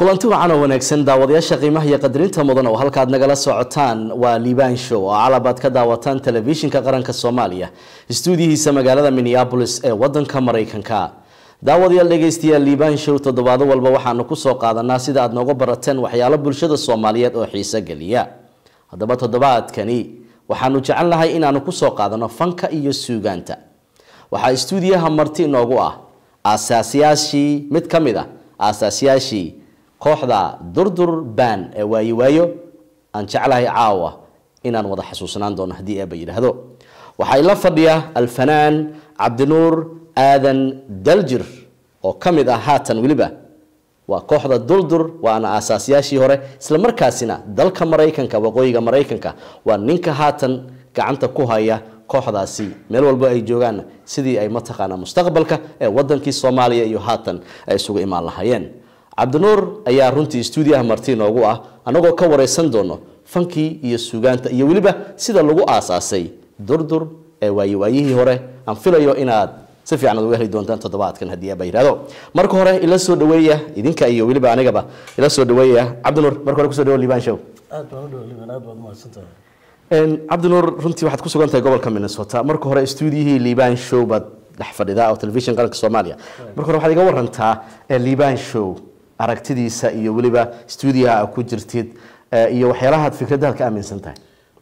kulanti wacan oo wanaagsan daawadayaasha qiimaha iyo qadarinta mudan oo halkaad nagala socotaan waa liibaan show oo calabaad ka daawataan telefishinka qaranka soomaaliya istuudiyihiisa magaalada minneabolis ee wadanka maraykanka daawadayaal dhegaystayaal liibaan show toddobaado walba waxaanu kusoo qaadanaa sida aad nooga barateen waxyaalo bulshada soomaaliyeed oo xiiso geliya haddaba toddobaadkani waxaanu jecelnahay inaanu kusoo qaadano fanka iyo suugaanta waxaa istuudiyaha marti inoogu ah aasaasyaashii mid ka mid ah aasaasyaashii kooxda durdur baan ee waayi waayo aan jeclahay caawa inaan wada xasuusnaan doono haddii eeba yidhaahdo waxaa ila fadhiya alfanaan cabdinuur aadan daljir oo ka mid ah haatan weliba waa kooxda durdur waana aasaasyaashii hore isla markaasina dalka maraykanka waqooyiga maraykanka waa ninka haatan gacanta ku haya kooxdaasi meel walba ay joogaan sidii ay mataqaanaa mustaqbalka ee wadankii soomaaliya iyo haatan ay isugu imaan lahaayeen cabdinuur ayaa runtii stuudiyaha marti noogu ah anagoo ka wareysan doono fankii iyo suugaanta iyo weliba sida lagu aasaasay durdur ee waayiwaayihii hore aan filayo inaad si fiican uga heli doontaan toddobaadkan haddii aba yihahdo marka hore ila soo dhaweeya idinka iyo weliba anigaba ila soo dhaweeya cabdinuur marka hore kusoo dhawo liban show aad baan u dhawliban aad baad umahadsantahay cabdinuur runtii waxaad ku sugan tahay gobolka minnesota marka hore stuudiyihii liban show baad dhex fadhidaa oo telefishin qaranka soomaaliya marka hore waxaad iga warantaa liban show aragtidiisa iyo weliba stuudiyaha aad ku jirtid iyo waxyaalahaad fikraddaad ka aaminsan tahay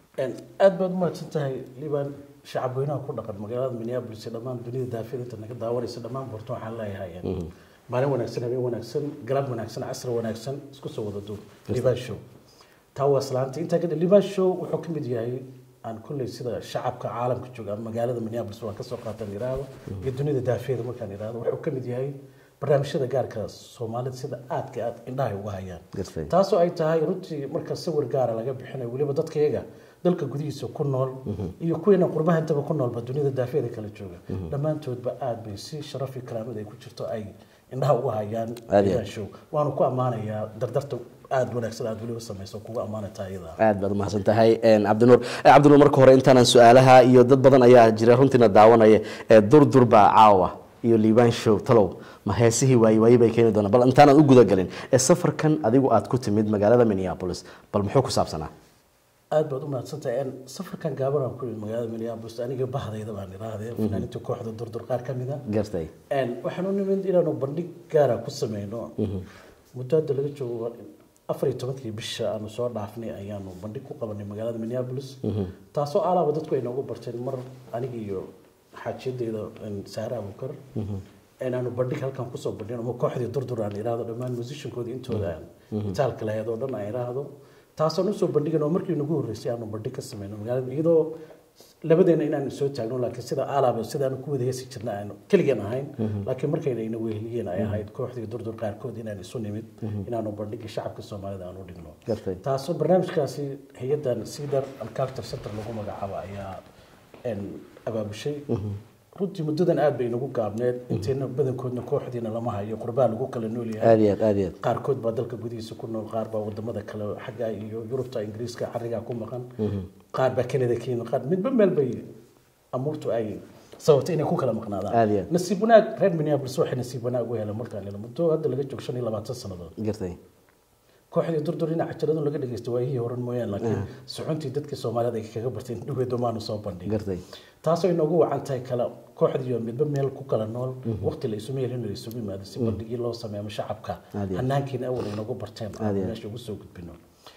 aad baad umahadsan tahay liban shacab weynaha ku dhaqan magaalada minneapolis iyo dhammaan dunida daafiyada inta naga daawanaysa dhammaan borto waxaan leeyahay maalin wanaagsan habeen wanaagsan galab wanaagsan casr wanaagsan isku soo wada duub liban show taa waa islaanta intaa kadib liban show wuxuu ka mid yahay aan kulley sida shacabka caalamka jooga ama magaalada minneapolis waan kasoo qaataan yiraahdo iyo dunida daafiyada markaan yiraahdo wuxuu ka mid yahay barnaamijyada gaarka soomaalida sida aadka aad indhahay uga hayaan taasoo ay tahay runtii marka sawir gaara laga bixinayo weliba dadka iyaga dalka gudihiisa ku nool iyo kuwiina qurbaha intaba ku noolba dunida daafiyada kala jooga dhammaantoodba aad bay si sharaf iyo karaamad ay ku jirto ay indhaha uga hayaan show waanu ku ammaanayaa dardarta aad wanaagsan aad weliba samayso kuga ammaanataa iyada aad baad umahadsan tahay cabdinuur cabdinuur marka hore intaanan su-aalaha iyo dad badan ayaa jira runtiina daawanaya ee durdur baa caawa iyo liban show talow ma heesihii waayi waayi bay keeni doonaan bal intaanad u gudagelin ee safarkan adigu aad ku timid magaalada minneapolis bal muxuu ku saabsanaa aad baad u mahadsantahay safarkan gaaban aan ku yimid magaalada minneapolis aniga bahdayda baan idhaahdee fanaaninta kooxda durdur qaar ka mid a gartay waxaan u nimid inaanu bandhig gaara ku sameyno muddo hadda laga joogo afar iyo tobankii bisha aanu soo dhaafnay ayaanu bandhig ku qabanay magaalada minneapolis taasoo alaaba dadku ay noogu barteen mar aniga iyo xaajiyadeyda saare abukar aanu bandhig halkan kusoo bandhin ama kooxdii durdur aan idhaahdo dhammaan musishankoodii intooda aan itaalka lahayd oo dhan aan idhaahdo taasaan usoo bandhigan oo markii nagu horreysay aanu bandhig ka sameyno magaalada iyadoo labadeena inaan soo taagno laakiin sida alaaba sidaanu ku wada heesi jirna aanu keligeen ahayn laakiin markayna ina weheliyeen ay ahayd kooxdii durdur qaarkood inaan isu nimid inaanu bandhigii shacabka soomaalida aan u dhigno taasoo barnaamijkaasi hay-adan cedar and culture center lagu magacaabo ayaa abaabushay runtii muddadan aad bay inagu gaabneed inteena badankoodna kooxdiina lama hayo qurbaa lagu kala nool yahay qaarkood baa dalka gudihiisa ku nool qaar baa wadamada kale xagga iyo yurubta ingiriiska carigaa ku maqan qaar baa canada ka yimid qaar midba meel bay amuurtu ay sababtay inay ku kala maqnaadaan nasiib wanaag reer minneapolis waxay nasiib wanaag u heleen markaan helo muddo hadda laga joogo shan iyo labaatan sannadood kooxdii durdur dhinaca jiradun laga dhageysta waayihii horan mooyaan laakiin socontii dadkii soomaalida ay kaga barteen dhugeedo maanu soo bandhigin taasoo inoogu wacan tahay kala kooxdiiyo midba meel ku kala nool waqti la isugu yeelin la isugu yimaado si bandhigii loo sameeyo shacabka hanaankiina awal inoogu barteen meesha ugu soo gudbino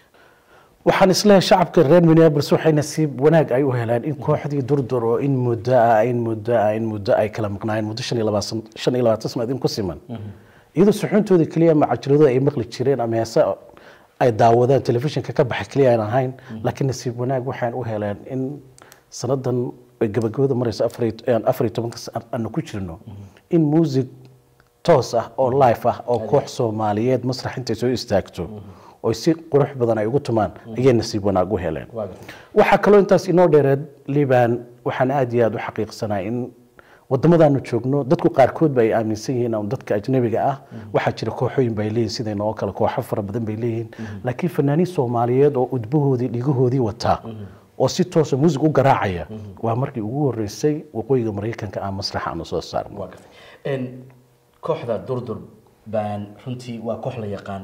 waxaan isleeyahay shacabka reer minneapolis waxay nasiib wanaag ay u heleen in kooxdii durdur oo in muddo ah in muddo ah in muddo ay kala maqnaayeen muddo shan iyo labaatan shan iyo labaatan sanaad in ku siman iyadoo suxuuntooda keliya ama cajiradooda ay maqli jireen ama heese ay daawadaan telefishinka ka baxa keliya aan ahayn laakiin nasiib wanaag waxaan u heleen in sanadan gabagabada maraysa afar iyo tobanka aanu ku jirno in muusig toos ah oo life ah oo koox soomaaliyeed masrax intay soo istaagto oo si qurux badan ay ugu tumaan ayay nasiib wanaag u heleen waxaa kaloo intaas inoo dheereed liban waxaan aad iyo aad u xaqiiqsanaa in wadamadaanu joogno dadku qaarkood ba ay aaminsan yihiin ama dadka ajnabiga ah waxaa jira kooxooyin bay leeyihin sida inoo kale kooxo fara badan bay leeyihiin laakiin fanaaniin soomaaliyeed oo udbahoodii dhigahoodii wataa oo si toosa muusig u garaacaya waa markii ugu horeysay waqooyiga maraykanka aan masraxa aanu soo saarno kooxda durdur baan runtii waa koox la yaqaan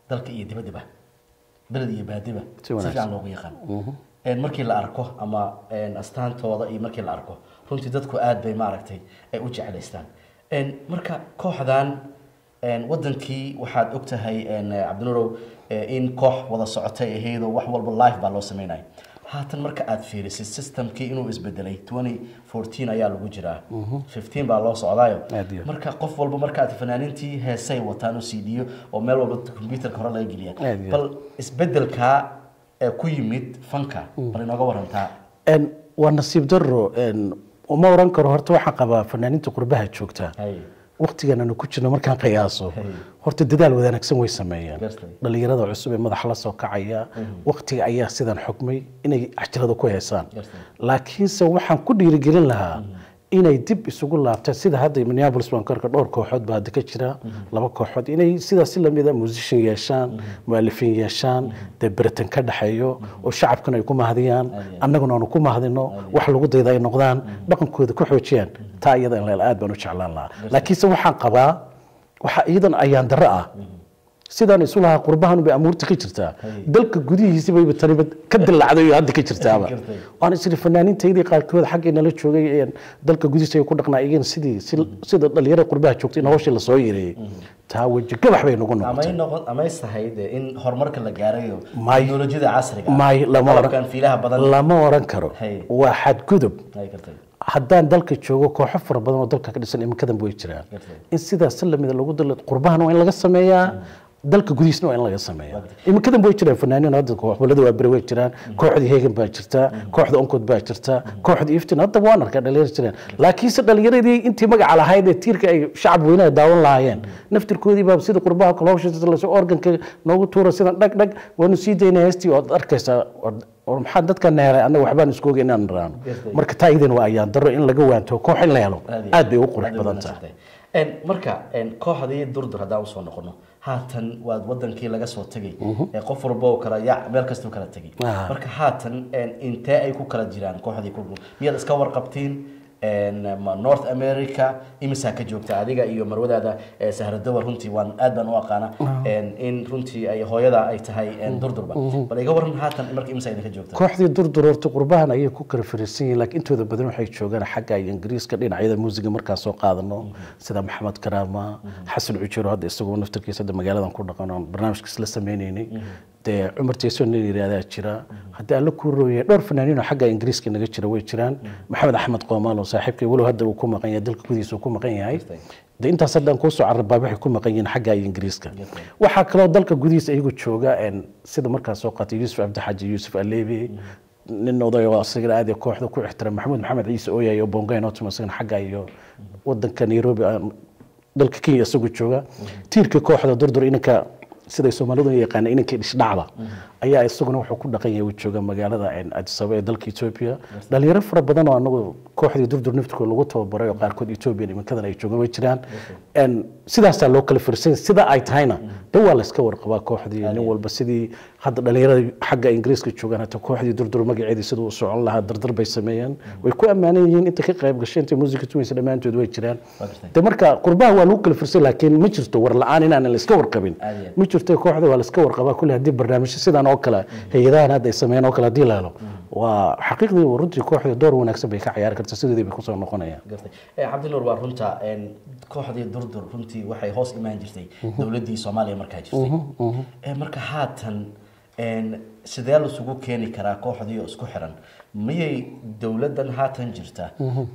dalka iyo dibaddaba beled iyo baadiba Si si wanaagsan. fiican loogu yaqaan Een, markii la arko ama een, astaantooda iyo markii la arko runtii dadku aad bay maaragtay ay u jeclaystaan Een, marka kooxdan een, wadankii waxaad ogtahay een, cabdinuurow eh, in koox wada socotay ahaydoo wax walba live baa loo sameynaya haatan marka aad fiirisid systemkii inuu isbedelay 2014 ayaa lagu jiraa 15 baa loo socdaayo Aad iyo aad. marka qof walba markaad fanaaniintii heesay wataan oo cd oo meel walba computerka hore laga geliya Aad iyo aad. bal isbedelkaa ee ku yimid fanka bal inooga warantaa Een, waa nasiib daro een, uma oran karo horta waxaan qabaa fanaaniinta qurbaha joogta hay waqtigan aanu ku jirno markaan qiyaaso Hey. horta dadaal wanaagsan way sameeyeen Gartay. dhalinyarada cusub ee madaxa la soo kacaya waqtiga ayaa sidan xukmay inay axtirada ku heesaan Gartay. laakiinse waxaan ku dhiirigelin lahaa inay dib isugu laabtaan sida hadda minneapolis baan ku arka dhowr kooxood baa hadda ka jira laba kooxood inay sidaas si lamida musician yeeshaan mualifin yeeshaan dee beritan ka dhexeeyo oo shacabkana ay ku mahadiyaan annaguna aanu ku mahadino wax lagu dayda ay noqdaan dhaqankooda ku xoojiyaan taa iyada in la aad baan u jeclaan lahaa laakiinse waxaan qabaa waxa iyadan ayaan darro ah sidaan isu lahaa qurbahan bay amuurta ka jirtaa dalka gudihiisa bayba taniba ka dilacday oo hadda ka jirtaaba Gartay. waan isiri fanaaniintaydii qaarkood xaggay nala joogay een dalka gudihiisa ay ku dhaqnaa iyagana sidii si- sida dhalinyarada qurbaha joogtay in hawshii lasoo yareeyey taa weji gabax bay nagu amay noqotay noqon amay sahayd in horumarka la gaarayo May. teknolojiyada casriga ah, may lama qalabkan oran fiilaha badan lama oran karo Hey. waa xadgudub ay kartay haddaan dalka joogo kooxo fara badan oo dalka ka dhisan iminkadan way jiraan Gartay. in sidaas si lamida lagu dalo qurbahan waa in laga sameeyaa dalka gudihiisna waa in laga sameeyaa iminkadan way jiraan fanaaniin hadda kooxbalada waa beri way jiraan kooxdii hegan baa jirta kooxda onkod baa jirta kooxda iftin hadda waan arkaa dhalinyaro jiraan laakiinse dhalinyaradii intii magaca lahayd ee tiirka ay shacab weynaha daawan lahaayeen naftirkoodii baa sida qurbaha kale hawsha lasoo organka noogu tuura sidan dhag dhag waanu sii daynaa heestii ood arkaysaa ood- oo maxaa dadka neelay annaga waxbaan isku ogeyn inaan raano marka taa idan waa ayaan daro in laga waanto koox in la helo aad bay u qurux aad bay badan wanaagsan tahay Een, marka een, kooxdii durdur haddaan usoo noqono haatan waad wadankii laga soo tegay ee qof walba oo kala yac meel kastuu kala tegay Ah. marka haatan een, intee ay ku kala jiraan kooxdii ku miyaad iska warqabtiin een, ma north america imisaa ka joogta adiga iyo marwadaada ee sahradowa runtii waan aad baan u aqaana een, in runtii ay hooyada ay tahay een, durdurba bal iga waran haatan marka imisaa idinka joogta kooxdii durdur horta qurbahan ayay ku kala fariisan yihiin laakiin intooda badan waxay joogaan xagga iyo ingiriiska dhinacyada muusiga markaan soo qaadano sida maxamed karaama xasan cujiro hadda isagoo naftarkiisa hadda magaaladan ku dhaqan oon barnaamijkiis la sameynaynay dee cumar tayson nin yihahdaa jira haddii alla kuu rooyay dhowr fanaaniin oo xagga ingiriiska naga jira way jiraan maxamed axmed qoomaal oo saaxiibkay walow hadda uu ku maqan yahay dalka gudihiisa uu ku maqan yahay de intaas haddaan kuusoo carabaa waxay ku maqan yihiin xagga iyo ingiriiska waxaa kaloo dalka gudihiisa iyagu jooga een, sida markaa soo qaatay yuusuf cabdixaaji yuusuf aleebi nin oday oo asagana aad iyo kooxda ku ixtiraam maxamuud maxamed ciise ooyay oo bongayn oo tuma isagana xagga iyo wadanka nairobi aan dalka kenya isagoo jooga tiirka kooxda durdur inanka siday soomaalidu u yaqaana inankii dhisdhacda ayaa isaguna wuxuu ku dhaqan yahay uu jooga magaalada addis ababa ee dalka etoobiya dhalinyaro fara badan oo anagu kooxdii durdur naftirkooda lagu tababaray oo qaarkood etoobiya iminkadan ay joogaan way jiraan En sidaasaa loo kala firsay sida ay tahayna de waa layska warqabaa kooxdii nin walba sidii hadda dhalinyarada xagga ingiriiska joogaan hata kooxdii durdur magaceedii siduu u socon lahaa dardar bay sameeyeen way ku ammaanan yihiin inta ka qayb gashay inta muusika tumaysa dhammaantood way jiraan Waa gartay. de marka qurbaha waa lagu kala firsay laakiin ma jirto war la-aan inaan la iska warqabin Aad iyo aad. ma jirto kooxda waa la iska warqabaa kulli haddii barnaamijyo sidan oo kale hay-adahan hadda ay sameeyeen oo kale haddii la helo waa xaqiiqdii runtii kooxda door wanaagsan bay ka ciyaari kartaa sidoodii bay kusoo noqonayaan gartay Eh, cabdinuur waa runta een, kooxdii durdur runtii waxay hoos imaan jirtay dowladdii soomaaliya markaa jirtay Eh, marka haatan een, sidee lasugu keeni karaa kooxdii oo isku xiran miyay dowladdan haatan jirta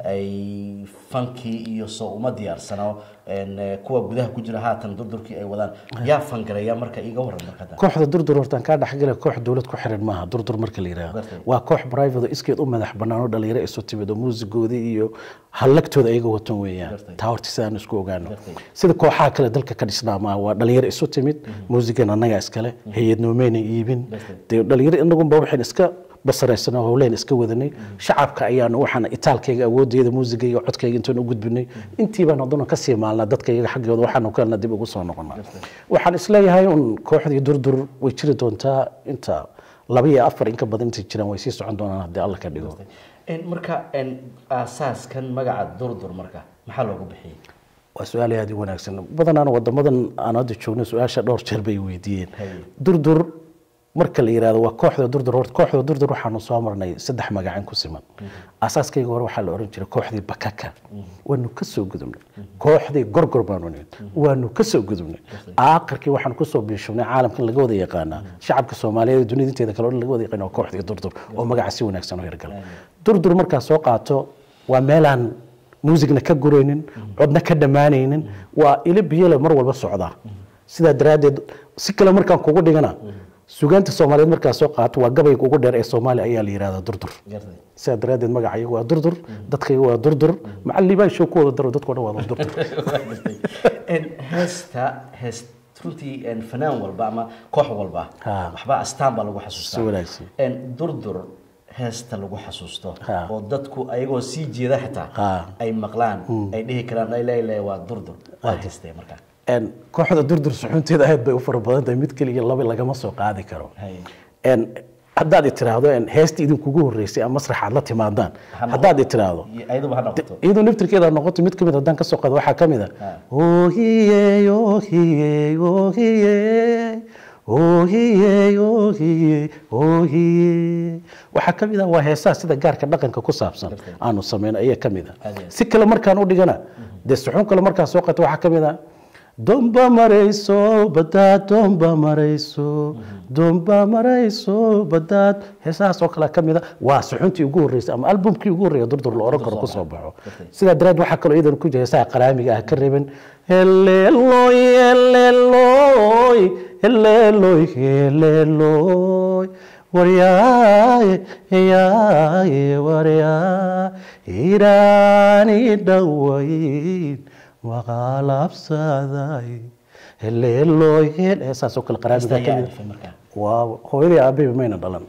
ay fankii iyo soo uma diyaarsano een, eh, kuwa gudaha ku jira haatan durdurkii ay wadaan yaa fangareeya marka iga waran markada kooxda durdur hortaan kaa dhexgala koox dowlad ku xiran maaha durdur marka la yidhaahdo Gartay. waa koox private oo iskeed u madax bannaan oo dhalinyaro isu timid oo muusigoodii iyo hallagtooda ayaga watan weeyaan Gartay. taa horta sidaan isku ogaano Gartay. sida kooxaha kale dalka ka dhisnaa maaha waa dhalinyaro isu timid muusigan annagaa iskale hay-ad noomeyna iibin Gartay. dee dhalinyaro inagunba waxaan iska basaraysanoo howleen iska wadanay shacabka ayaanu waxaan itaalkayga awoodayda muusigayga codkayga intaan u gudbinay intii baan haddana kasii maalnaa dadka iyaga xaggooda waxaanu kalena dib ugu soo noqonaa waxaan isleeyahay un kooxdii durdur way jiri doontaa inta laba iyo afar in ka badan intay jiraan way sii socon doonaan haddii alla ka dhigo Een, marka een, aasaaskan magaca durdur marka maxaa loogu bixiyey waa su-aal aada u wanaagsan badanaana wadamadan aan hadda joogno su-aasha dhowr jeer bay weydiiyeen durdur marka la yirahdo waa kooxda durdur horta kooxda durdur waxaanu soo marnay saddex magacin ku siman asaaskayga hore waxaa la oran jiray kooxdii bakaka waanu ka soo gudubnay kooxdii gorgor baanu nihin waanu ka soo gudubnay aakhirkii waxaanu kusoo biishubnay caalamkan laga wada yaqaanaa shacabka soomaaliyeed ee dunida inteeda kale o dhan laga wada yaqaana waa kooxdii durdur oo magaca si wanaagsan u hirgala durdur markaa soo qaato waa meelaan muusigna ka guraynin codna ka dhammaanaynin waa ilo biyole mar walba socdaa sidaa daraaddeed si kale markaan kugu dhigana sugaanta soomaaliyeed markaa soo qaato waa gabayga ugu dheer ee soomaaliya ayaa la yihahdaa durdur sidaa daraaddeed magacayagu waa durdur dadkayga waa durdur macalibaa show ku wada daro dadko dhan waa durdur heesta heest runtii fanaan walba ama koox walba Ha. waxba astaan baa lagu Si xasuustaa wanaagsan. durdur heesta lagu xasuusto Ha. oo dadku ayagoo sii jeeda xitaa Ha. ay maqlaan ay dhihi karaan layle waa durdur waa heestee markaa En, kooxda durdur suxunteeda aad bay u fara badan tahay mid keliya laba lagama soo qaadi karo Hay. En, haddaad i tiraahdo en, heestii idinkugu horreysay ama masraxaad la timaadaan noqon- haddaad i tiraahdo ayaduba ha noqoto iyadoo naftirkeeda noqoto mid kamid haddaan kasoo qaado waxaa kamid a ohiye ohiye ohiye ohiye ohiye ohiye waxaa kamid ah waa heesaha sida gaarka dhaqanka ku saabsan aanu sameyno ayaa kamid a Aad iyo aad. si kale markaan u dhigana dee suxuun kale markaan soo qato waxaa kamid a domba marayso badaad domba marayso domba marayso badaad heesahaas oo kale kamid a waa suxuntii ugu horreysay ama albumkii ugu horreeya durdur la oran karo kusoo baxo sidaa daraad waxaa kaloo iyadan ku jira heesaha qaraamiga ah ka reeben heleeloy heleeloy heleeloy heleeloy waryaaye yaaye waryaa iraani dhawayn maqaalabsaday heleeloy heel heesaas oo kale qaraamiga Heesta ka ayaa mid alifay markaa waa hooyadii aabbayba mayna dhalan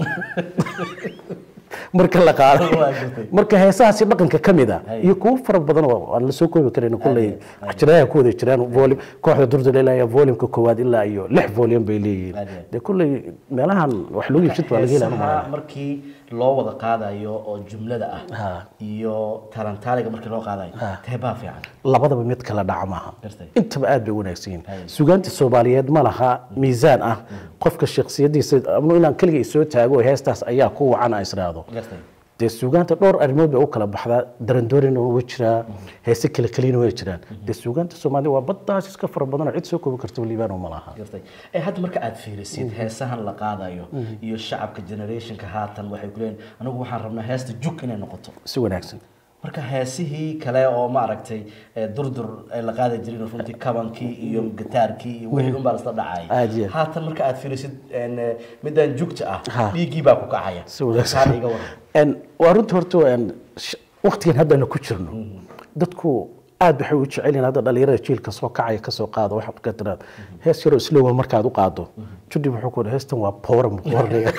marka la qaado Waa gartay. marka heesahaasi dhaqanka ka mid a Hay. iyo kuwo fara badan oo aan la soo koobi karin kulley jiraaha ku wada jiraan volume kooxda durdur ilaa volumeka koowaad ilaa iyo lix volume bay leeyihiin Aad iyo aad. dee kulley meelahan wax lagu iibsad baa laga helaa heesaha markii loo wada qaadayo oo jumlada ah Ha. iyo talantaaliga markii loo qaadayo teebaa fiican labadaba mid kala dhaca maaha Gartay. intaba aad bay u wanaagsan yihiin Hay. sugaanta soomaaliyeed ma laha miisaan ah qofka shakhsiyadiisa ama inaan keliga isoo taago heestaas ayaa ku wacan aan israado gartay dee suugaanta dhowr arrimood bay u kala baxdaa darandoorina way jiraa heese kale kelina way jiraan dee suugaanta soomaalida waa baddaas iska fara badan oo cid soo koobi karta liibaan ma laha gartay ee hadda marka aad fiirisid heesahan la qaadayo iyo shacabka generationka haatan waxay ku leeyihin anigu waxaan rabnaa heesta jug inay noqoto si wanaagsan marka heesihii kale oo maaragtay ee durdur ay la qaadi jirin runtii kabankii iyo gitaarkii iyo wixii unbaa lasla Aad dhacay iyo aad. haatan marka aad fiirisid een, eh, midaan jugta ah Ha. dhiiggii baa ku kacaya si wanaagsan Kaan iga waran En, waa runta horta en, sh- waqtigan haddana ku jirno dadku aad waxay u jecel yihiin hadda dhalinyarada jiilka soo kacaya kasoo qaado waxaad ka tiraad hees yaroo islowa markaad u qaado judib wuxuu ku heestan waa poora muqorniga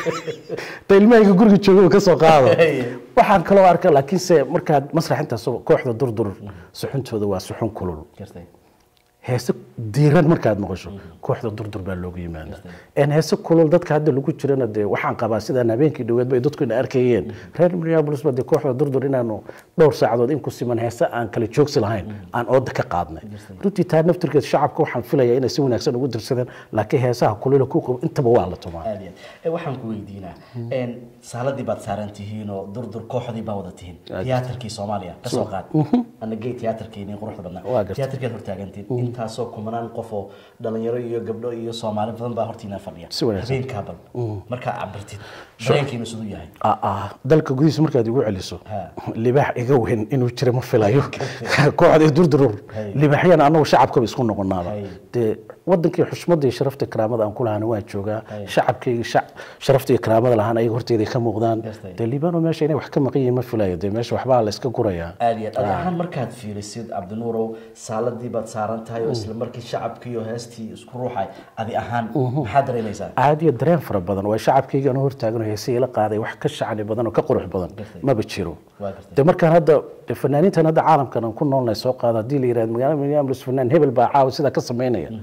ta ilmahayga guriga jooga kasoo qaado waxaan kaloo arka laakiinse markaad masrax intaas kooxda durdur suxuntooda waa suxun kulul gartay heese diiran markaad maqasho kooxda durdur baa loogu yimaada en heese kulul dadka hadda lagu jirana dee waxaan qabaa sidaan habeenkii dhoweed bay dadku ina arkayeen reer minneapolis ba dee kooxda durdur inaanu dhowr saacadood in ku siman heese aan kala joogsi lahayn aan ooda ka qaadnay runtii taa naftirkeed shacabka waxaan filayaa inay si wanaagsan ugu dirsadeen laakiin heesaha kulula ku qabo intaba waa la tumaa aad iyo aad. Ee, waxaan ku weydiinaa een, saaladii baad saaran tihiin oo durdur kooxdii baa wada tihiin tiyaatarkii soomaaliya ka soo qaad anagey tiyaatarkeeni quruxda badnaa Waa gartay. tiyaatarkeed hortaagantiin intaasoo kumanaan qof oo dhalinyaro iyo gabdho iyo soomaali badan baa hortiina fadhiya Si wanaagsan. habeenkaa bal markaa cabirtid dareenkiinu siduu yahay Ah, ah, dalka gudihiisa markaad igu celiso Ha. libaax iga weyn inuu jira ma filayo kooxda durdurur Hay. libaaxyana anagu shacabkaba isku noqonaaba Hay. dee wadankii xushmada iyo sharafta karaamada aan ku lahaana waan joogaa Hay. shacabkayga shac- sharafta iyo karaamada lahaan ayaga horteeda ka muuqdaan Gartay. dee liibano meesha inay wax ka maqan yihiin ma filayo dee meesha waxbaa la iska gurayaa aad iyo aad adi ahaan markaad fiirisid cabdinuurow saaladii baad saaran tahay oo isla markii shacabkii iyo heestii isku ruuxay adi ahaan maxaad dareemaysaa caadiya dareen fara badan waa shacabkayga anuu hortaagan oo heesihii la qaaday wax ka shacni badan oo ka qurux badan Gartay. maba jiro waa gartay de markaan hadda de fanaaniintan hadda caalamkan aan ku noolnahay soo qaado haddii la yidhahdo magaalada minneapolis fanaan hebel baa caawa sidaa ka samaynaya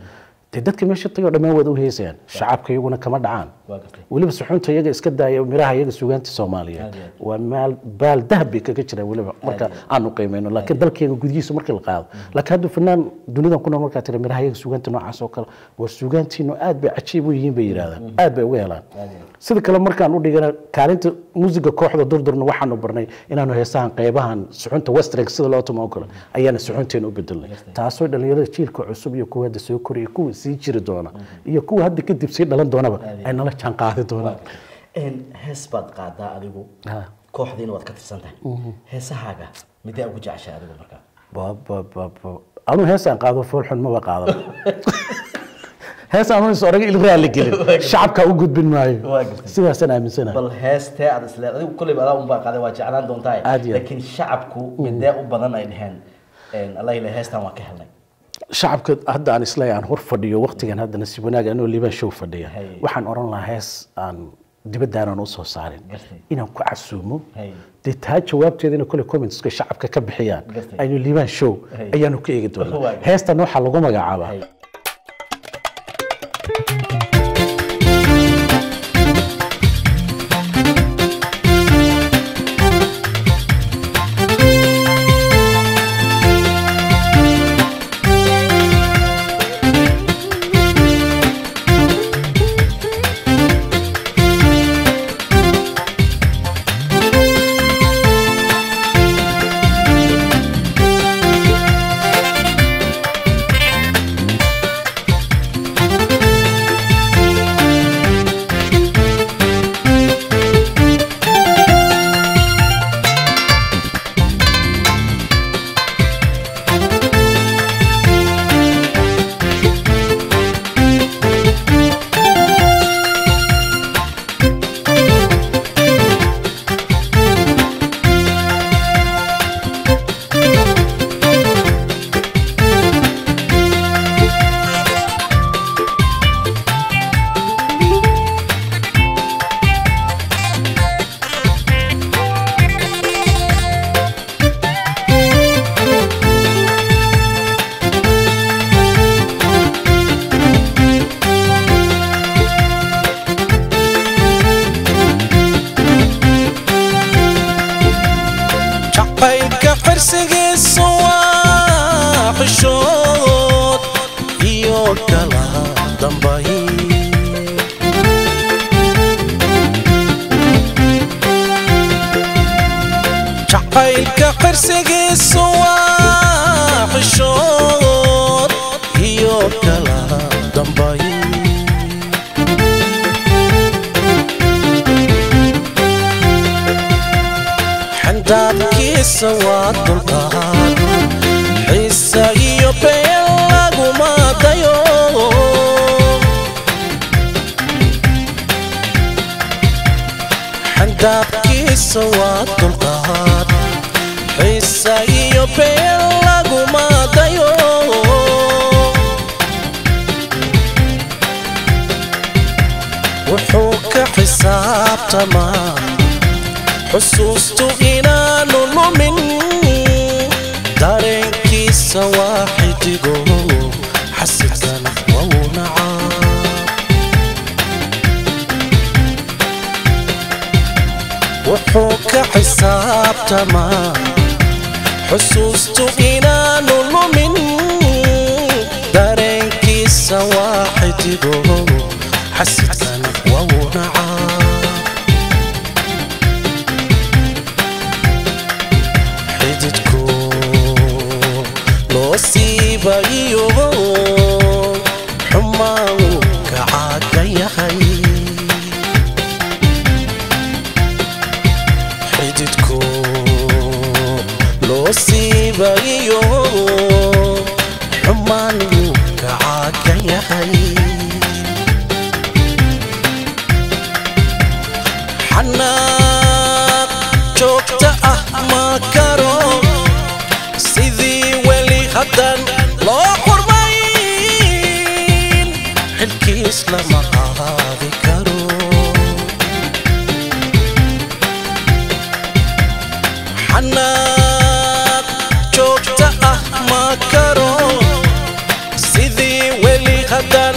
dee dadka meesha tagay oo dhammaan waad u heesayaan shacabka iyaguna kama dhacaan waa gartay weliba suxuunta iyaga iska daaya miraha iyaga sugaanta soomaaliyeed Aad iyo aad. waa maal baal dahab bay kaga jiraan weliba marka aanu qiimeyno laakiin dalkeega gudihiisa markii la qaado laakiin hadduu fanaan dunidan ku nool markaa tira miraha iyaga sugaanta noocaas oo kale war sugaantiinu aad bay cajiib u yihiin bay yidhahdaan aad bay uga helaan sida kale markaan u dhigana kaalinta muusiga kooxda durdurna waxaanu barnay inaanu heesahan qeybahan suxunta western sida loo tumo oo kale ayaana suxunteena u bedelnay taasoo dhalinyarada jiilka cusub iyo kuwa hadda soo koraya kuwa sii jiri doona iyo kuwa hadda kadib sii dhalan doonaba ay nala jaan qaadi doonaan Een, hees baad qaadaa adigu Ha. kooxdiina waad ka tirsan tahay heesahaaga midee ugu jeceshay adigu markaa ba ba ba ba anuu heesaan qaado foolxun maba qaadaba heesaan is oraga il raali gelin shacabka u gudbin maayo Waa gartay. sidaasaan aaminsanahay bal heestee aad isle adigu kolleyba adaa unbaa qaaday waa jeclaan doontaa Aad iyo aad. laakiin shacabku midee u badan ay dheheen een, allah ile heestan waan ka helnay shacabka hadda aan isleeyahay aan hor fadhiyo waqtigan hadda nasiib wanaag anoo liibaan show fadhiya Hay. waxaan oran lahaa hees aan dibaddaanan usoo saarin Gartay. inaan ku casuumo Hay. dee taa jawaabteedina kole commentska shacabka ka bixiyaan Gartay. aynu liibaan show Hay. ayaanu ka eegi Waa doonaa gartay. heestan waxaa lagu magacaabaa Hay. jacaylka xirsigiisu waa xishood iyo kala dambay jacaylka xirsigiisu waa xishood iyo kala dambay xandaabkiisa waa dulqaad xiisa iyo been laguma dayo xandaabkiisa waa dulqaad xiisa iyo been laguma dayo wuxuu ka xisaabtamaa xusuustu inaanu lumin dareenkiisa waa xidigo xasidkana wau nacaa wuxuu ka xisaabtamaa xusuustu inaanu lumin dareenkiisa waa xidigo xasidkana wau nacaa xididku loo siibayo xumaan wuu ka caaga yahay xididku loo siibayo xumaan wuu ka caaga yahay xanaaq joogta ah ma karo sidii weli haddan loo xurmayn xilkiis lama qaadi karo xanaaq joogta ah ma karo sidii weli haddan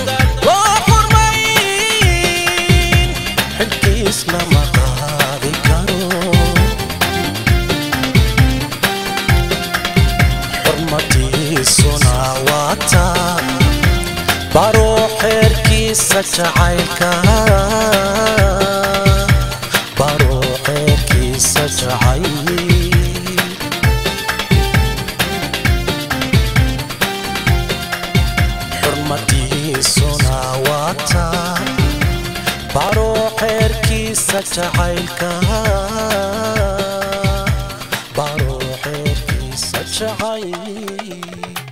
xeerkiisa jacaylka baro xeerkiisa jacayl xurmadiisuna waata baro xeerkiisa jacaylka baro xeerkiisa jacayl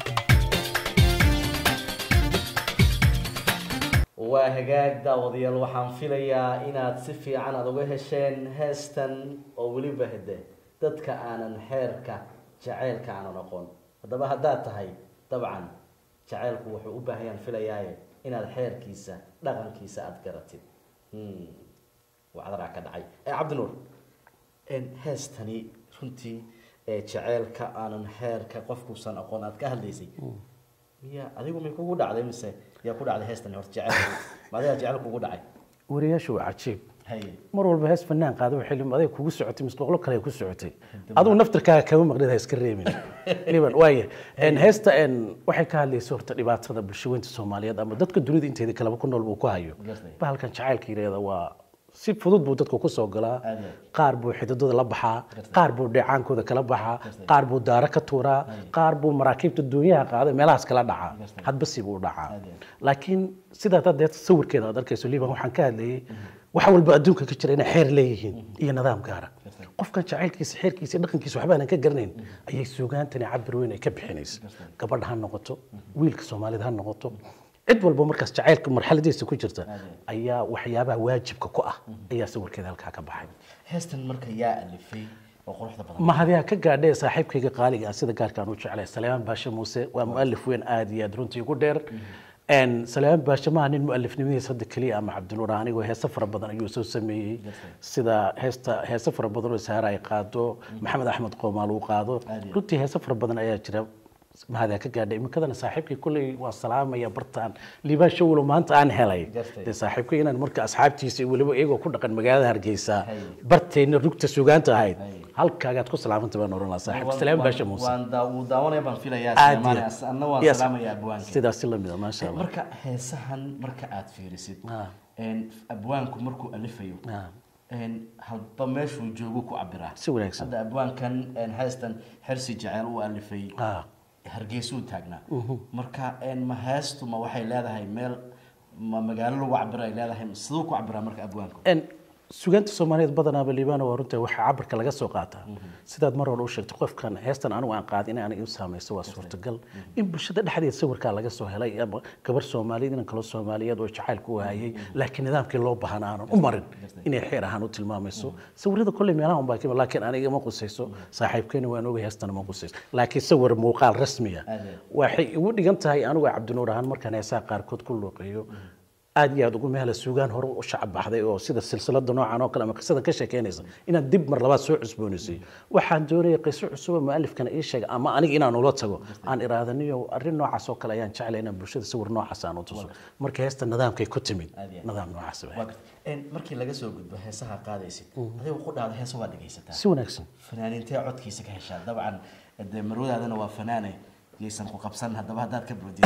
waa hagaag daawadayaal waxaan filayaa inaad si fiican aada uga hesheen heestan oo weliba hede dadka aanan xeerka jaceylka aanan aqoon haddaba haddaad tahay dabcan jaceylku wuxuu u baahayaan filayaaye inaad xeerkiisa dhaqankiisa aada garatid Hmm. wacdaraa ka dhacay ee cabdinuur een, heestani runtii ee jaceylka aanan xeerka qofkuusan aqoon aad ka hadlaysay miya adigu may kugu dhacday mise yaa ku dhacday heestani horta jaceylku ma adigaa jecel kugu dhacay wariyaashu waa cajiib haye mar walba hees fanaan qaado xilli aday kugu socotay mise boqolo kale ay ku socotay adigu naftirkaaga kama maqnid ha iska reebin liban waaya En heesta en waxay ka hadlaysa horta dhibaatada bulshaweynta soomaaliyeed ama dadka dunida inteeda kaleba ku nool buu ku hayo Gartay. bahalkan jacaylka yidhahda waa si fudud buu dadku ku soo galaa Aad iyo aad. qaar buu xididooda la baxaa Gartay. qaar buu dheecaankooda kala baxaa Gartay. qaar buu daaro ka tuuraa qaar buu maraakiibta duunyaha qaada meelahaas kala dhacaa Gartay. hadba si buu u dhacaa Aad iyo aad. laakiin sidaa hadda sawirkeeda aad arkayso liban waxaan ka hadlayay wax walba adduunka ka jira inay xeer leeyihiin iyo nidaam gaara qofkan jacaylkiisa xeerkiisa iyo dhaqankiisa waxba aanan ka garanayn ayay suugaantani cabir weyn ay ka bixinaysa gabadha ha noqoto wiilka soomaalida ha noqoto cid walba markaas jacaylka marxaladiisa ku jirta ayaa waxyaabaha waajibka ku ah ayaa sawirkeeda halkaa ka baxay heestan marka yaa alifay oo quruxda badan mahadiyaa ka gaadhay saaxiibkayga qaaliga ah sida gaarka aan u jeclay saleymaan baashe muuse waa mualif weyn aad iyo aad runtii ugu dheer En saleymaan baashe maaha nin mualifnimadiisa hadda keliya ama cabdinuur ah, anigoo heese fara badan ayuu soo sameeyey sida heesta heese fara badan oo saara ay qaado maxamed axmed qoomaal uu qaado runtii heese fara badan ayaa jira mahadiyaa ka gaadhay iminkadana saaxiibkay kulley waa salaamaya bartaan liibaan shawlo maanta aan helay Gartay. dee saaxiibkay inaan marka asxaabtiisa iyo weliba iyagoo ku dhaqan magaalada hargeysa Hay. barteenna rugta sugaanta ahayd Hay. halkaagaad ku salaamanta baan oran lahaa saaxiib Waan- salaam waan- baasha muuse waan daa- wuu daawanaya baan filayaa Aad Suleymaan, iyo- as- anna waan Yes. salaamaya abwaanka sidaasi lamid a maasha allah marka heesahan marka aad fiirisid Ah. een, abwaanku markuu alifayo Ah. een, halba meeshuu joogu ku cabiraa Si wanaagsan. hadda abwaankan een, heestan xersi jecel uu alifay Ah. hargeysuu taagnaa marka een, ma heestu ma waxay leedahay meel ma magaalo lagu cabira ay leedahay siduu ku cabiraa marka abwaanku En sugaanta soomaaliyeed badanaaba liibaan waa runta waxaa cabirka laga soo qaataa sidaad mar hore u sheegtay qofkan heestan anigu aan qaadin in aniga u saamayso waa suurtagal in bulshada dhexdeeda sawirkaa laga soo helay ama gabar soomaaliyeed inan kaloo soomaaliyeed oo jacaylku u hayay laakiin nidaamkii loo bahan aanan u marin inay xeer ahaan u tilmaamayso sawirada kolley meelaha unbaa kima laakiin aniga ma qusayso saaxiibkeena waan ogay heestana ma qusayso laakiin sawir muuqaal rasmiya Aad iyo aad. waxay igu dhigan tahay anigu cabdinuur ahaan markaan heesaha qaarkood ku luuqeeyo aad iyo aad ugu mehla suugaan hore u shacab baxday oo sida silsilada noocan oo kale ama qisadan ka sheekeynaysa inaan dib mar labaad soo cusboonaysiy waxaan doonayay qiso cusub oo mualifkana ii sheega ama aniga inaan ula tago aan iraadaniyo arrin noocaas oo kale ayaan jeclay inaan bulshada sawir noocaas aan u tuso marka heesta nidaamkay ku timid Aad iyo aad. nidaam noocaas Waa ah gartay. Een, markii laga soo gudbo heesaha qaadaysid adigu ku dhacda heesa waa dhegaysataa si wanaagsan fanaaniintee codkiisa ka heshaa dabcan dee marwadaadana waa fanaane yaysan ku qabsan haddaba haddaad ka boodid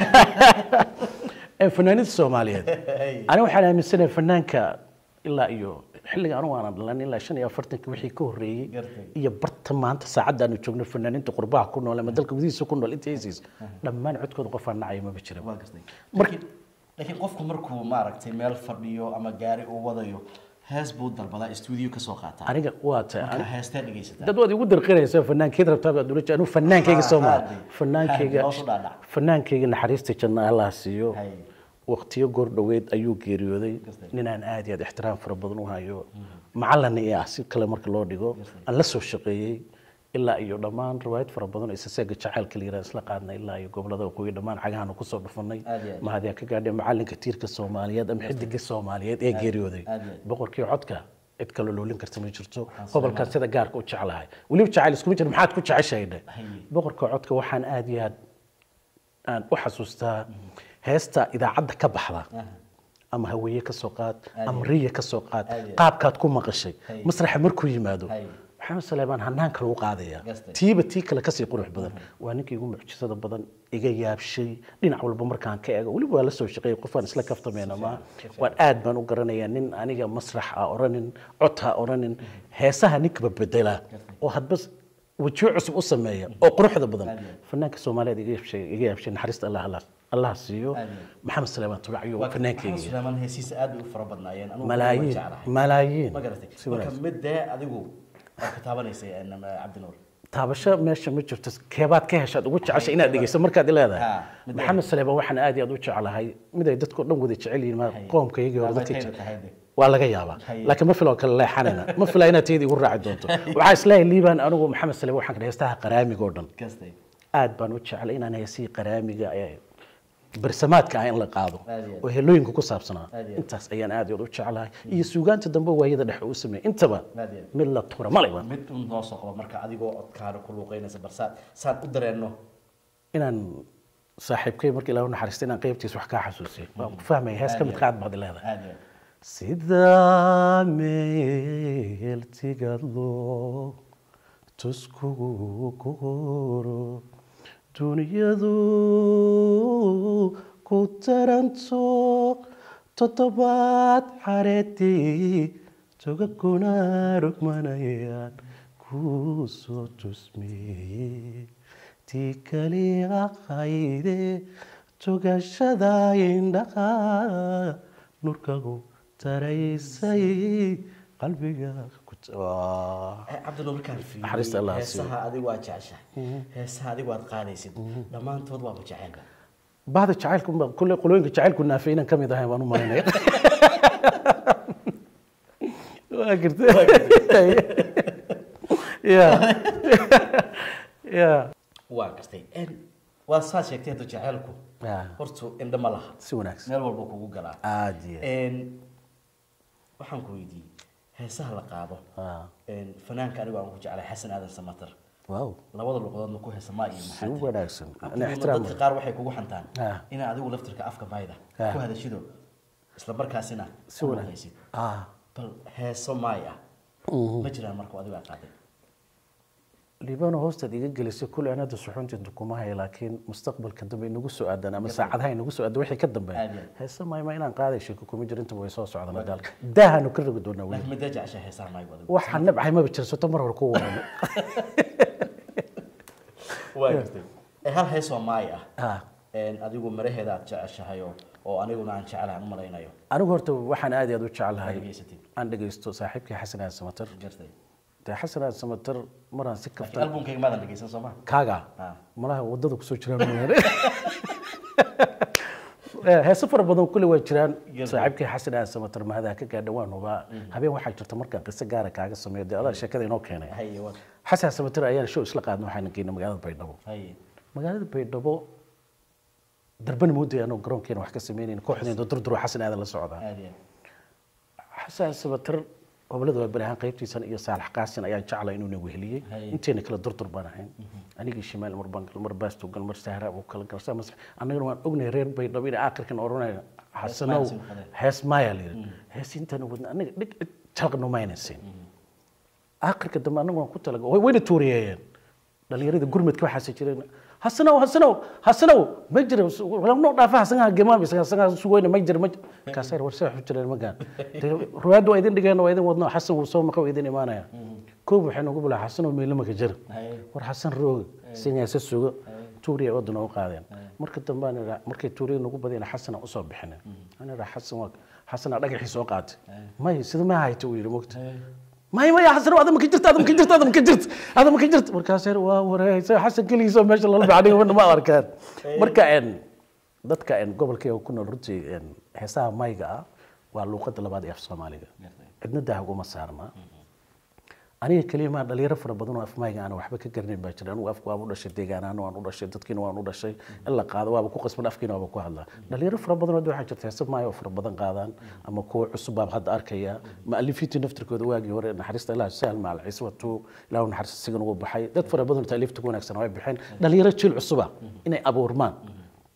Ee, fanaaniinta soomaaliyeed aniga waxaan aaminsanahay fanaanka ilaa iyo xilliga anigu aanan dhalan ilaa shan iyo afartanka wixii ka horreeyey Gartay. iyo barta maanta saacadda aanu joogno fanaaniinta qurbaha ku nool ama dalka gudihiisa ku nool inta heesiis dhammaan codkooda qof aan nacaya maba jira waa gartay Marka- laakiin laakiin qofku markuu maaragtay meel fadhiyo ama gaari uu wadayo hees buu dalbadaa stuudiyo ka soo qaataa aniga waa tahay marka heestee dhegaysataa dad waad igu darqinaysa fanaankeed rabtaa baad ula jeed anigu fanaankayga soo mara haadi. fanaankayga Haadi, hoos u dhaadhac. fanaankayga naxariista janna allah siiyo Hay. waqtiyo goor dhoweed ayuu geeriyooday ninaan aad iyo aad ixtiraam fara badan u hayo macalin i ah si kale marka loo dhigo aan la soo shaqeeyey ilaa iyo dhammaan riwaayad fara badan oo isaseega jacaylka la yiraahdo isla qaadnay ilaa iyo gobolada waqooyi dhammaan cagahaanu kusoo dhufanay Aad iyo aad. mahadiyaa ka gaadhay macalinka tiirka soomaaliyeed ama xidiga soomaaliyeed ee geeriyooday aad iyo aad. boqorkii codka cid kale loolin karta ma jirto gobolkan sida gaarka u jeclahay weliba jacayl iskuma jira maxaad ku jeceshahay dhe boqorka codka waxaan aad iyo aad aan u xasuustaa heesta idaacadda ka baxda ama haweeye ka soo qaad ama riya ka soo qaad Aad iyo aad. qaabkaad ku maqashay Hay. masraxa markuu yimaado Hay. maxamed saleebaan hanaan kale u qaadaya Gastay. tiiba tii kale kasii qurux badan waa ninkii igu mucjisada badan iga yaabshay dhinac walba markaan ka eego weliba waa la soo shaqeeyay qofaan isla kaftamayna ma waan aad baan u garanayaa nin aniga masrax a oranin cod ha oranin heesaha ninkaba bedela oo hadba wejiyo cusub u sameeya oo quruxda badan fanaanka soomaaliyeed iga yaabshay iga yaabshay naxariista allah allah allah siiyo Aad iyo aad. maxamed saleebaan tubacyo fanaankeyga suleymaan heesiisa aad bay u fara badnaayeen Anigu malaayiin waan jeclahay. malaayiin ma garatay si marka wanaagsan mid dee adigu aad ka taabanaysay een, cabdinuur taabasho meesha ma jirto keebaad ka heshaad ugu jeceshay inaad dhegeyso markaad leedahay Ha, mid maxamed saleebaan waxaan aad iyo aad u jeclahay mid ay dadkoo dhan wada jecel yihiin ma qoomkaygii hore Waa dadka khayr jecel tahay de. waa laga yaabaa Haye. laakiin ma filoo kale leexanayna ma filaa inaad tayada igu raaci doonto waxaa isleeyahay liibaan anigu maxamed saleebaan waxaan ka heestaha qaraamiga oo dhan Gastay. aad baan u jeclay inaan heesihii qaraamiga ee bersamaadka ah in la qaado Aad iyo aad. oo helooyinka ku saabsanaa Aad iyo aad. intaas ayaan aad iyo aad u jeclahay iyo suugaanta dambe waayada dhexe u sameeyay intaba Aad iyo aad. mid la tura malayba mid un noo soo qabo marka adigoo codkaana ku luuqeynaysa barsaan saan u dareenno inaan saaxiibkay marka ilaahu naxariista inaan qaybtiisa wax kaa xasuusiyo waan ku fahmaya hees ka mid qaad baad leedahay aad iyo aad. sidaa meel tigadlo tuskugu kuguro dunyadu ku taranto toddobaad xareedii togaguna rugmanayaan kuu soo tusmeeyey tii kaliya qayde togashada indhaha nurkagu taraysay qalbiga ku Eh, cabdinuur markaan fiiriyo Naxariista Allah ha siiyo. heesaha adigu waa jeceshahay heesaha adigu aad qaadaysid dhammaantood waaba jecelba bahda jacaylku kulle qolooyinka jacaylku naafay inaan ka mid ahay baan u malaynaya waa jirta ya ya waa gartay En, waa saa sheegtay hadda jaceylku Ya. hortu indho ma laha si wanaagsan meel walba kugu galaa aad iyo En, waxaan ku weydiiyey heesaha la qaado Ah. En, fanaanka anigu aan ku jeclay xasan aadan samatar wow labada luqadoodna ku heesa maa iyo si maxaa tiri. wanaagsan ana Kadibna ixtiraam dadka qaar waxay kugu xantaan Ah. inaa adigu laftirka afka mayda Ah. ku hadashido isla markaasina si ku wanaagsan luqaysid. ah bal heeso maay ah ma jiraan marka adigu aad qaaday liibano hoostaad iga gelisay kulli aan hadda suxuunteedu kuma haya laakiin mustaqbalka dambe inagu soo aadan ama saacadaha inagu soo aadan wixii ka dambeeya Aad iyo aad. heese mayma inaan qaaday sheeko kuma jiro intaba way soo socdaan daalka daahanu ka rogi doonaa weli laakiin midee jeceshaa heesaha maay adigu waxaan nabcahay maba jirsato mar hore ku warano waa gartay ee hal heesoo maay ah ah En, adigu maraheeda aad jeceshahay oo oo aniguna aan jecelahay aan u malaynayo anigu horta waxaan aad iyo aad u jecelahay Aad dhegaysatid. aan dhegaysto saaxiibkii xasan aan samatar gartay dee xasan aan samatar maraan si laakiin kaftan albumkayga maadan dhegeysan soo ma kaaga Ah. malaha wadada kusoo jiraan mooyaane Eh, heeso fara badan kulli waa jiraan Yes. saaxiibkii xasan aan samatar mahadaha ka gaadha waan hubaa habeen waxaa jirta markaan qiso gaara kaaga sameeyo dee adaa sheekada inoo keenay haye waa xasan samatar ayaan show isla qaadna waxaan geynay magaalada baydhabo haye magaalada baydhabo darbana mooday anoo garoonkeena wax ka sameynayna kooxdeena durduro xasan aadan la socdaa aad iyo xasan sabatar gobolada waa bari ahaan qaybtiisan iyo saalax qaasin ayaan jeclay inuu nagu heliyey Hay. inteena kala durdur baan ahayn anigii shimaal mar baan gal mar baasto gal mar sahra uu kala galsa mas annagana waan ognahay reer baydhabo inay aakhirkan odhanaya xasanow Hees maan sin hees maaya layidhi hees intaan wadna anaga dhig jalqno maynaysin aakhirka dambe anagu waan ku talaga way- wayna tuuriyeeyeen dhalinyarada gurmadka waxaase jireen hasanow hasanow hasanow ma jira noo dhaafa hasangaa gemaam hasangaa sugayna ma jira ma jira kaasaa war see waxu jireen magaan ruwaadda waa idin dhigeen waa idin wadno xasan wuu soo maqa waa idin imaanaya koob waxay nagu bilaa xasanow meelo maka jira haye war xasan rooga singaasa sugo tuuriya wadana u qaadeen marka dambe aan idhaa markay tuuriya nagu badiyeen xasana usoo bixinen aan idhaa xasan waa xasana dhagaxii soo qaatay may sida ma hayta uu yidhi mogta may may xasan ada maka jirta ada maka jirta ada maka jirta ada maka jirta markaas yar waa wareegaysa xasan keligiisa meesha lala baxay wadna ma arkaan marka en dadka en gobolkayga ku nool runtii en heesaha mayga ah waa luuqada labaad ee af soomaaliga cidna dah uguma saarna aniga keliya maa dhalinyaro fara badan oo afmayga aan waxba ka garanayn baa jira anigu afku waaba u dhashay deegaanaana waan u dhashay dadkiina waan u dhashay in la qaado waaba ku qasban afkiina waaba ku hadlaa dhalinyaro fara badan oo hadda waxaa jirta heese maayo oo fara badan qaadaan ama kuwa cusub baan hadda arkaya maalifiintii naftirkooda waagii hore naxariista ilaah sahal maal ciise watuu ilaahu naxariista sigan ugu baxay dad fara badan oo taaliifta ku wanaagsan way bixeen dhalinyaro jiil cusuba inay abuurmaan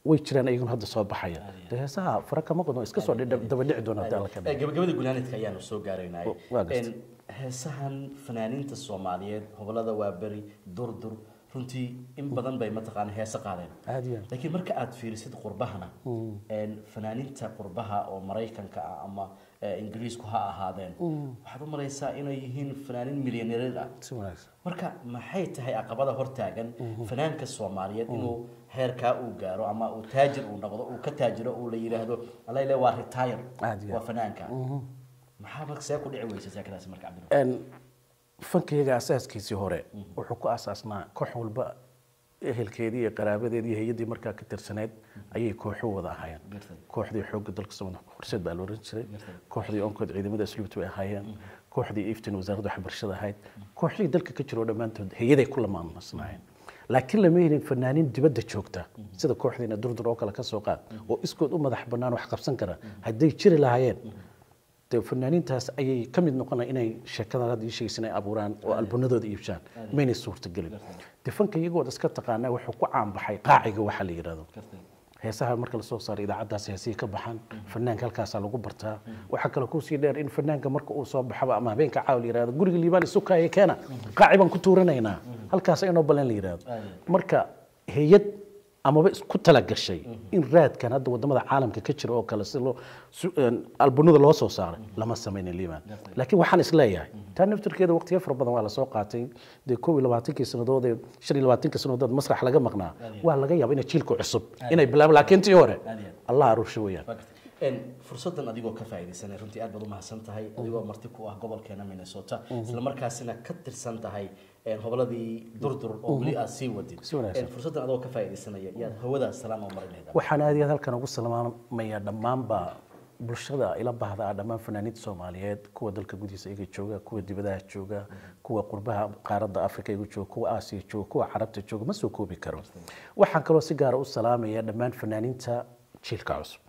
way jiraan ayaguna hadda soo baxaya dee heesaha fara kama qodno iska soo dhidhab- daba dhici doona hadii alla ka dhigo. Eh, gabagabada gunaanidka ayaanu soo gaaraynay waa gartay. En, heesahan fanaaniinta soomaaliyeed hobolada waaberi durdur runtii in badan bay mataqaana heese qaadeen aad iyo aad. laakiin marka aad fiirisid qurbahana en, fanaaniinta qurbaha oo maraykanka ah ama eh, ingiriisku ha ahaadeen waxaad u malaysaa inay yihiin fanaaniin milyaneerid ah si wanaagsan marka maxay tahay caqabada hortaagan fanaanka soomaaliyeed inuu heerkaa uu gaaro ama uu taajir uu noqdo uu ka taajiro uu la yidhaahdo alayle waa retire Aad iyo waa aad. fanaanka maxaa marka see ku dhici weysa saakadaasi marka cabdiraxmaan En, fankayaga asaaskiisii hore wuxuu ku asaasnaa koox walba ehelkeedii iyo qaraabadeedii iyo hay-addii markaa ka tirsaneyd ayay kooxu wada ahaayeen Gartay. kooxdii xoogga dalka Soomaaliya horseed baa la oran jiray kooxdii onkood ciidamada asluubta bay ahaayeen kooxdii iftin wasaaradda waxbarashada ahayd kooxdii dalka ka jiro dhammaantood hay-aday ku lamaanasnaayeen laakiin lama helin fanaaniin dibadda joogta sida kooxdiina durdur oo kale ka soo qaad oo iskood u madax bannaan wax qabsan kara hadday jiri lahaayeen dee fanaaniintaas ayay ka mid noqonaya inay sheekadan hadda ii sheegaysa inay abuuraan oo albunadooda iibshaan maynay suurtagelin dee fanka iyagood iska taqaanaa wuxuu ku caanbaxay qaaciga waxaa la yidhahdo heesaha marka lasoo saaro idaacaddaas heesihii ka baxaan fanaanka halkaasaa lagu bartaa waxaa kale kusii dheer in fanaanka marka uu soo baxaba ama habeenka caawa la yidhahdo guriga liibaan isukaaye keena qaaci baan ku tuuranaynaa halkaas inoo balan la yidhahdo marka hay-ad amaba isku talagashay in raadkan hadda wadamada caalamka ka jira oo kale si loo su- een, albunada loo soo saaray lama samaynin liibaan laakiin waxaan isleeyahay taa naftirkeeda waqtiyo fara badan waa lasoo qaatay dee kow iyo labaatankii sannadood ee shan iyo labaatankii sannadood masrax laga maqnaa waa laga yaaba inay jiilka cusub inay bilaabaan laakiin tii hore Aad iyo aad. allah aruursho weeyaan Waa gartay. En, fursadan adigoo ka faa'iidaysanay runtii aad baad u mahadsan tahay adigoo marti ku ah gobolkeena minnesota isla markaasina ka tirsan tahay en, hoboladii durdur oo weli aad sii wadid Si wanaagsan. En, fursadan adoo ka faa'iidaysanaya yaad hawada salaam oo marin lahayd waxaan aad iyo aad halkan ugu salaamayaa dhammaanba bulshada ila baahda ah dhammaan fanaaniinta soomaaliyeed kuwa dalka gudihiisa iyaga jooga kuwa dibadaha jooga kuwa qurbaha qaaradda afrika iyaga jooga kuwa aasiya jooga kuwa carabta jooga ma soo koobi karo waxaan kaloo si gaara u salaamaya dhammaan fanaaniinta jiilka cusub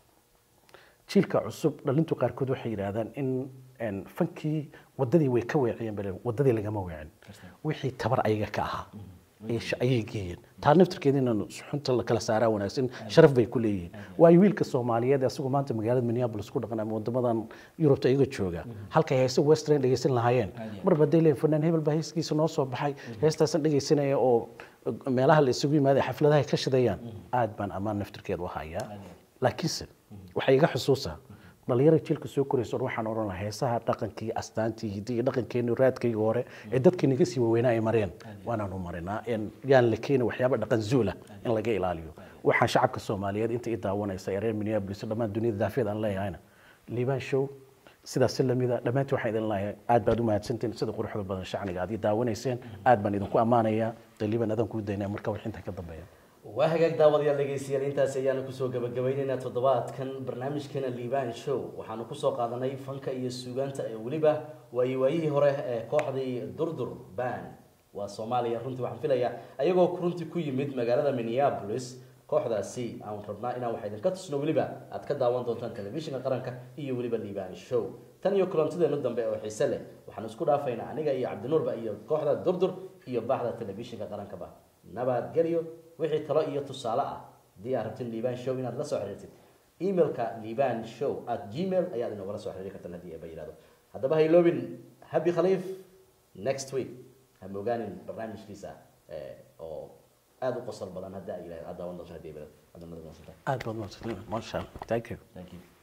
jiilka cusub dhalintu qaarkood waxay yidhaahdaan in en, fankii wadadii way ka weeciyeen bale wadadii lagama weecin wixii tabar ayaga ka ahaa ayay sh- ayay geeyeen taa naftirkeeda inaan xunta la kala saaraa wanaagsan sharaf bay ku leeyihiin waayo wiilka soomaaliyeed asagoo maanta magaalada minneapolis ku dhaqan ama wadamadan yurubta iyaga jooga halkay heese western dhegeysan lahaayeen marba hadday leeyihin fanaan hebel baa heeskiisa noo soo baxay heestaasan dhegeysanaya oo meelaha la isugu yimaada xafladaha ay ka shidayaan aad baan ammaan naftirkeeda u hayaa laakiinse waxay iga xusuusaa dhalinyarada jiilka soo koraysa or waxaan odhan lahaa heesaha dhaqankii astaantii hiddi iyo dhaqankeeni raadkayga hore ee dadkii naga sii waaweynaa ay mareen waanaanu marinaa En yaan la keeni waxyaaba dhaqan zuula in laga ilaaliyo waxaan shacabka soomaaliyeed inta i daawanaysa ee reer minneapolis dhammaan duniyada daafiyad aan leeyahayna liibaan show sidaas si lamida dhammaantiin waxaan idin leeyahay aad baad u mahadsantiin sida quruxda badan shacniga aad ii daawanayseen aad baan idinku ammaanayaa dee liibaan adaan kuu daynaya marka wax intaa ka dambeeya waa hagaag daawadayaal dhegeystayaal intaas ayaanu kusoo gabagabaynaynaa toddobaadkan barnaamijkeena liibaan show waxaanu kusoo qaadanay fanka iyo suugaanta ee weliba waayi waayihii hore ee kooxdii durdur band waa soomaaliya runtii waxaan filayaa ayagoo runtii ku yimid magaalada minneapolis kooxdaasi aan rabnaa inaan wax idinka tusno weliba aad ka daawan doontaan telefishinka qaranka iyo weliba liibaan show tan iyo kulantideenu dambe oo xiise leh waxaan isku dhaafaynaa aniga iyo cabdinuurba iyo kooxda durdur iyo baxda telefishinka qarankaba nabadgelyo wixii talo iyo tusaale ah haddii aad rabtin liibaan show inaad la soo xiriirtid emailka liibaan show at gmail ayaad inogala soo xiriiri kartaan haddii aba yidhahdo haddaba ha iloobin happy khaliif next week ha mogaanin barnaamijkiisa eh, oo aada u qosol badan hadda ay yidhahdo aad daawan doonto haddii aba yidhahdo. Aad nabad noqotaan. aad baad mahadsantiin maasha allah thank you Thank you